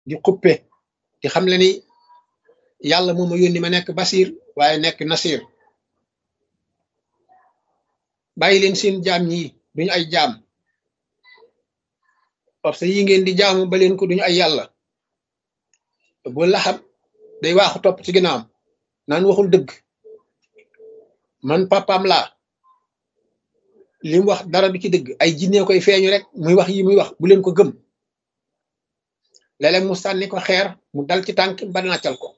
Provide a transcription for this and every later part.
di xuppe di xam le ni yàlla moo ma yónni ma nekk basir waaye nekk nasir bàyyi leen seen jaam ñi duñu ay jaam parce que yi ngeen di jaamu ba leen ko duñu ay yàlla bu laxab day waaxu topp ci ginnaawam naan waxul dëgg man papaam laa li mu wax dara du ci dëgg ay jinne koy feeñu rek muy wax yi muy wax bu leen ko gëm léeg-léeg mu sànni ko xeer mu dal ci tànk ba nàccal ko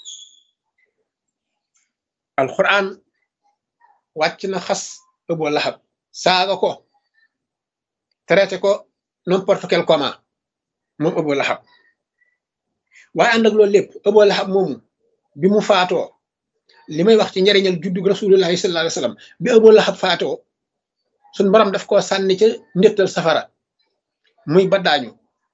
alquran wàcc na xas Abu Lahab saaga ko traité ko n'importe quel comment moom Abu Lahab waaye ànd ak loolu lépp Abu Lahab moomu bi mu faatoo li may wax ci njariñal juddug rasulullahi sallallahu alayhi wasallam bi Abu Lahab faatoo suñ borom daf koo sànni ca ndéttal safara muy baddaañu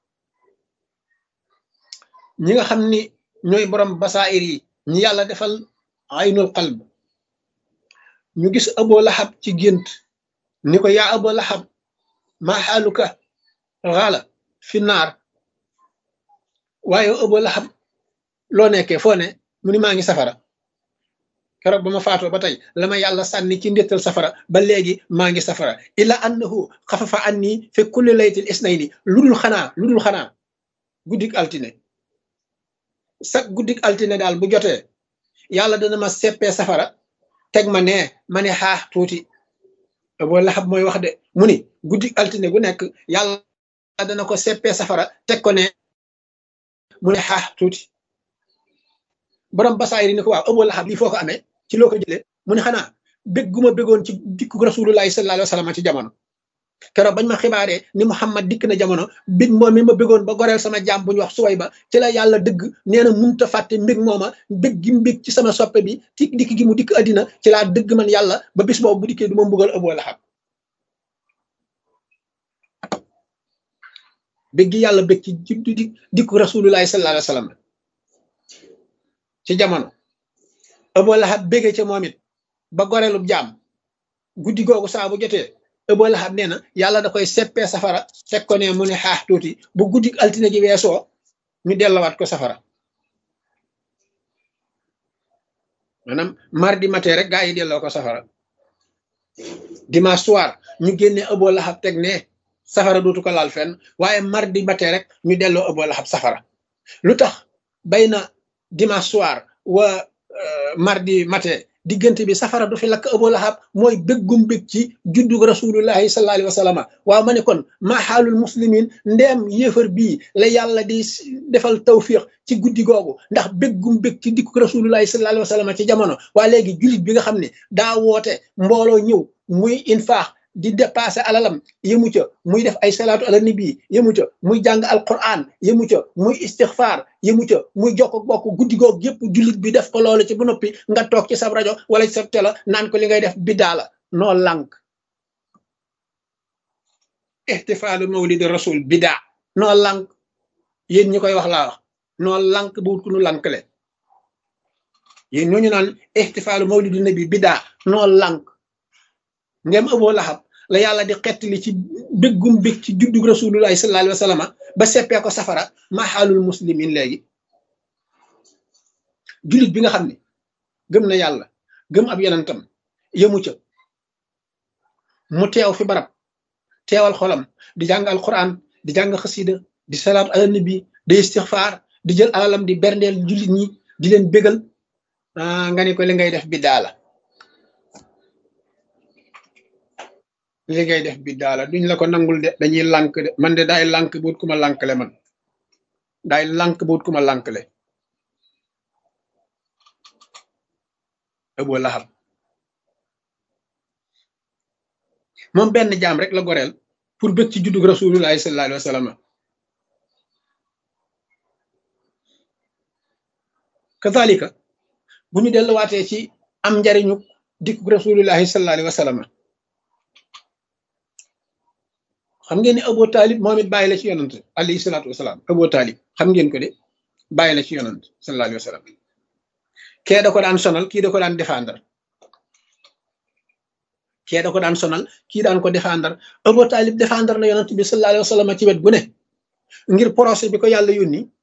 ñi nga xam ni ñooy borom basaayir yi ñi yàlla defal aynul qalb ñu gis Abu Lahab ci gént ni ko yaa Abu Lahab maa xaaluka xaala fi naar waaye Abu Lahab loo nekkee foo ne mu ni maa ngi safara keroog ba ma faatoo ba tey la ma yàlla sànni ci ndéttal safara ba léegi maa ngi safara illa annahu xafafa anni fi kulli laytil isnayni lu dul xanaa lu dul xanaa guddik altine sax guddik altine daal bu jotee yàlla dana ma seppee safara teg ma nee ma ne xaax tuuti Abu Lahab mooy wax de mu ni guddik altine gu nekk yàlla dana ko seppee safara teg ko ne mu ne xaax tuuti borom basaayir ni ko waaw Abu Lahab lii foo ko amee ci loo ko jëlee mu ne xanaa bég gu ma bégoon ci dikku rasulullahi sallallahu alayhi wa sallam ci jamono keroog bañ ma xibaaree ni Muhammad dikk na jamono bég moom mi ma bégoon ba goreel sama jaam bu ñu wax suway ba ci la yàlla dëgg nee na munta fàtte mbég mooma bég gi mbég ci sama soppe bi ci dikk gi mu dikk addina ci laa dëgg man yàlla ba bis boobu bu dikkee du ma mbugal Abu Lahab bég gi yàlla bég ci juddu di dikku rasulullahi sallallahu alayhi wa sallam ci jamono Abu Lahab bége ca moom it ba goreelub jaam guddi googu saa bu jotee Abu Lahab nee na yàlla da koy seppee safara teg ko ne mu ne xaax tuuti bu guddi altine gi weesoo ñu dellawaat ko safara maanaam mardi matin rek gaa yi delloo ko safara dimanche soir ñu génne Abu Lahab teg ne safara dootu ko laal fenn waaye mardi matin rek ñu delloo Abu Lahab safara lu tax bay na dimanche soir wa mardi matin diggante bi safara du fi lakk Abu Lahab mooy béggum bég ci juddug rasulullahi sallallahu alayhi wa sallam waaw ma ne kon maa xaalul muslimin ndeem yéefar bii la yàlla di defal tawfiq ci guddi googu ndax béggum bég ci dikku rasulullahi sallallahu alayhi wa sallam ci jamono waa léegi jullit bi nga xam ne daa woote mbooloo ñëw muy infaax di dépassé alalam yëmu ca muy def ay salaatu ala nabi yëmu ca muy jàng alquran yëmu ca muy istixfaar yëmu ca muy jokk bokk guddi goog yëpp jullit bi def ko loolu ci bu noppi nga toog ci sa rajo wala ci sa télé naan ko li ngay def biddaa la noo lànk ihtifaalu mawlidi rasul biddaa noo lànk yéen ñi koy wax laa wax noo lànk bu wut ku nu lànkle yéen ñooñu naan ihtifaalu mawlidi nabi biddaa noo lànk ngem Abu Lahab la yàlla di xettali ci béggum bég ci juddug rasulullahi sallallahu alayhi wa sallam ba seppee ko safara maa xaalul muslimin léegi jullit bi nga xam ne gëm na yàlla gëm ab yonentam yëmu ca mu teew fi barab teewal xolam di jàng alquran di jàng xasida di salaatu ala nabi di istixfaar di jël alalam di berndeel jullit ñi di leen bégal nga ne ko li ngay def biddaa la li ngay def bi daala duñ la ko nangul de dañuy lànk de man de daay lànk buut ku ma lànkle man daay lànk buut ku ma lànkle Abu Lahab moom benn jaam rek la goreel pour bëgg ci juddug rasulullahi sallallahu alayhi wa sallam kazalika bu ñu delluwaatee ci am njariñu dikkug rasulullahi sallallahu alayhi wa sallam xam ngeen ne Abu Talib moom it bàyyi la ci yonant alayhi salaatu wasalaam Abu Talib xam ngeen ko de bàyyi la ci yonant sallallahu alayhi wa sallam kee da ko daan sonal kii da ko daan défendre kee da ko daan sonal kii daan ko défendre Abu Talib défendre na yonant bi sallallahu alayhi wa sallam ci wet bu ne ngir procès bi ko yàlla yónni